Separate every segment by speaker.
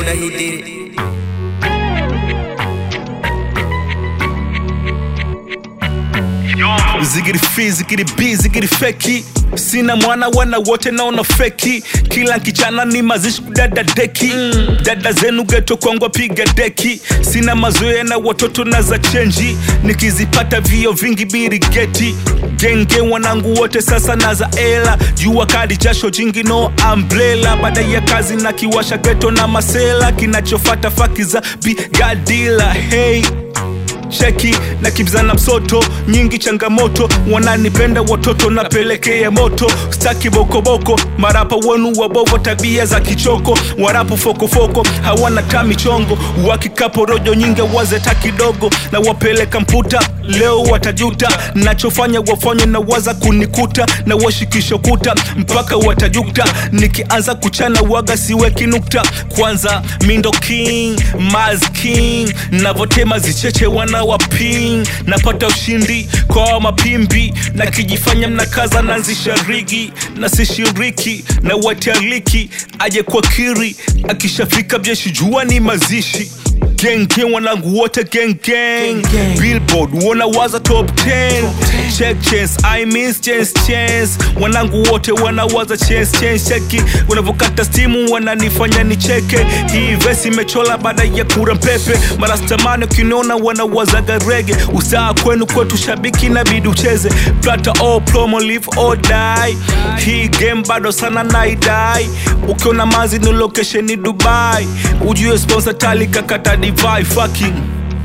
Speaker 1: that he did it.
Speaker 2: zigiri fi zigiri bi zigiri feki sina mwana wana wote naona feki kila kichana ni mazishi kudada deki dada zenu geto kwangwa piga deki sina mazoea na watoto na za chenji nikizipata vio vingi birigeti genge wanangu wote sasa na za ela jua kadi jasho jingi no umbrella baada ya kazi na kiwasha geto na masela kinachofata faki za bigadila hey cheki na kibzana msoto nyingi changamoto wananipenda watoto napelekea moto staki bokoboko marapa wenu wabovo tabia za kichoko warapu fokofoko hawana tamichongo wakikaporojo nyingi wazeta kidogo na wapeleka mputa leo watajuta nachofanya wafanye na waza kunikuta na washikisho kuta mpaka watajuta nikianza kuchana waga siweki nukta kwanza mindo king Maz king navotema zicheche wana waping napata ushindi kwa mapimbi na kijifanya mnakaza nanzisha rigi na sishiriki na watialiki aje kwa kiri akishafika jeshi jua ni mazishi gang gang wanangu wote gang gang billboard wana waza top 10 check chance i miss chance chance wanangu wote wanawaza chance chance cheki wanavyokata stimu wananifanya nicheke hii vesi imechola baada ya kura mpepe marastamani ukiniona wanawazaga rege usaa kwenu kwetu shabiki na bidi ucheze plata all promo live or die hii game bado sana naidai ukiona mazi ni location ni dubai ujue sponsor tali kakata divai fucking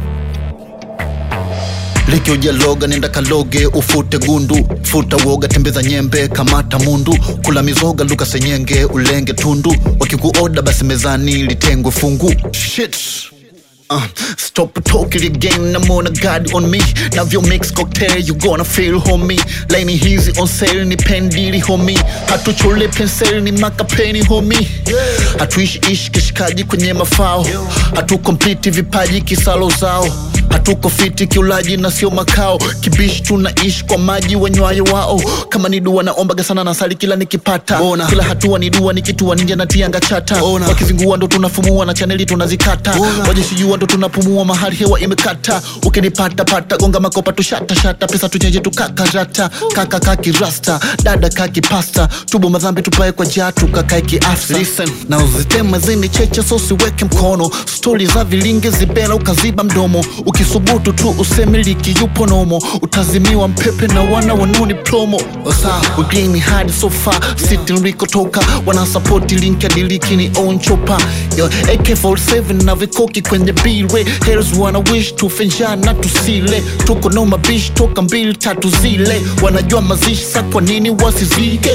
Speaker 3: liki ujaloga nenda kaloge ufute gundu futa woga tembeza nyembe kamata mundu kula mizoga luka senyenge ulenge tundu wakikuoda basi mezani litengwe fungu Shit. Uh, stop talking again, I'm on a god on me Navyo mix cocktail, you gonna feel homie Laini hizi on sale, ni pendili homie Hatuchole penseli, ni makapeni homie Hatuishi ishi kishikaji kwenye mafao Hatukompliti vipaji kisalo zao hatuko fiti kiulaji na sio makao kibishi tunaishi kwa maji wanywayo wao kama ni dua naombaga sana nasali kila nikipata Ona. kila hatua ni dua nikitua ninja na tianga chata Ona. wakizingua ndo tunafumua na chaneli tunazikata wajishijua ndo tunapumua mahali hewa imekata ukinipata pata gonga makopa tushata shata pesa tuchenje tukakarata kaka kaki rasta dada kaki pasta tubo madhambi tupae kwa jatu kakae kiafsa Listen, na uzitema zini cheche so siweke mkono stori za vilinge zibela ukaziba mdomo ukisubutu tu usemiliki yupo nomo utazimiwa mpepe na wana wanoni promo osa wageni hadi sofa siti nilikotoka wanasapoti link ya diliki ni on chopa yo ak47 na vikoki kwenye bire hers wana wish tufenja na tusile tuko no mabish toka mbili tatu zile wanajua mazishi sa kwa nini wasizike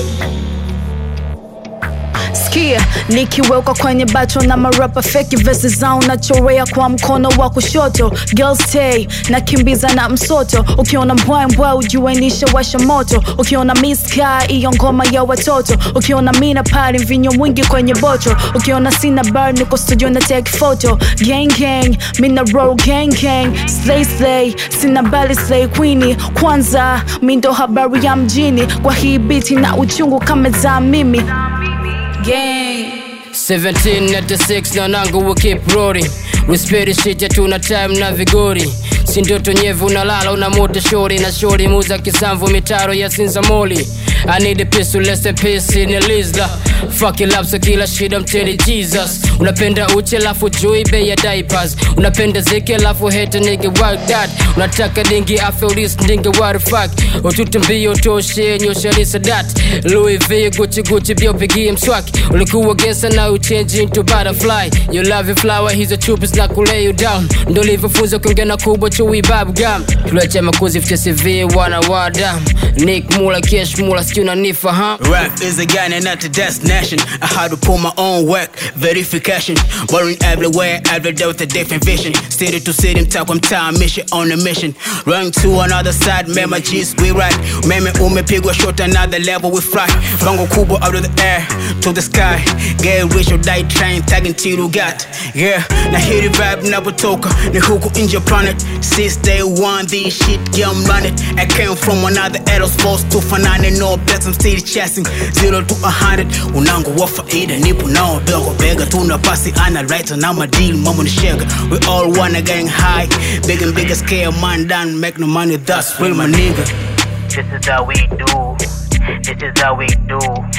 Speaker 4: Sikia, nikiwekwa kwenye bacho na marapa feki vesi zao nachorea kwa mkono wa kushoto girls stay nakimbiza na msoto ukiona mbwa mbwa ujue nishawasha moto ukiona miska iyo ngoma ya watoto ukiona mina pali mvinyo mwingi kwenye bocho ukiona sina bar niko studio na take photo gang gang mina roll gang gang slay slay sina bali slay queenie kwanza mindo habari ya mjini kwa hii biti na uchungu kama za mimi gang
Speaker 5: 1796 na nangu we keep rolling respect shit ya tuna time na vigori si ndoto nyevu unalala una moto shori na shori muza kisamvu mitaro ya sinzamoli I need a piece to less in peace in Elizla Fucking love so kila shida mteli Jesus Unapenda uche lafu jui bei ya diapers Unapenda ziki lafu hate nigga work that Unataka dingi I feel this nigga what the fuck Utute mbio toshe nyosha lisa that Louis V Gucci Gucci bio pigie mswaki Ulikuwa gesa na uchange into butterfly You love your flower hizo chupi na kulay you down Ndo livyofunza kuongea na kubwa chui babu gum Tuleche makuzi fche CV wana wadam Nick Mula Kesh Mula sijui unanifahamu
Speaker 1: Rap is a gun and not a destination. I had to pull my own work, verification. Worrying everywhere, every day with a different vision. City to city, mtaa kwa mtaa, mission on a mission. Run to another side, mema G's, we ride. Meme umepigwa shot, another level we fly. Bango kubwa out of the air to the sky. Get rich or die trying, tagging till you got. Yeah, na hit vibe napotoka, ni huku nje planet. Since day one, this shit, yeah, I'm running. I came from another era, supposed to fanane, no complex, I'm still chasing zero to a hundred. Unangu wa faida, nipo nao dogo bega, tuna pasi ana right na my deal, mama ni shega. We all wanna getting high, big and bigger scale, man down, make no money, that's real my nigga.
Speaker 6: This is how we do. This is how we do.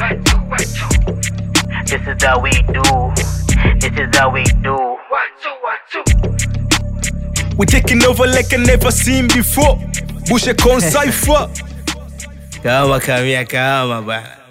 Speaker 6: This is how we do. This is how we do.
Speaker 2: We taking over like I never seen before. Bushe con cipher.
Speaker 1: Kama kamia kama bana.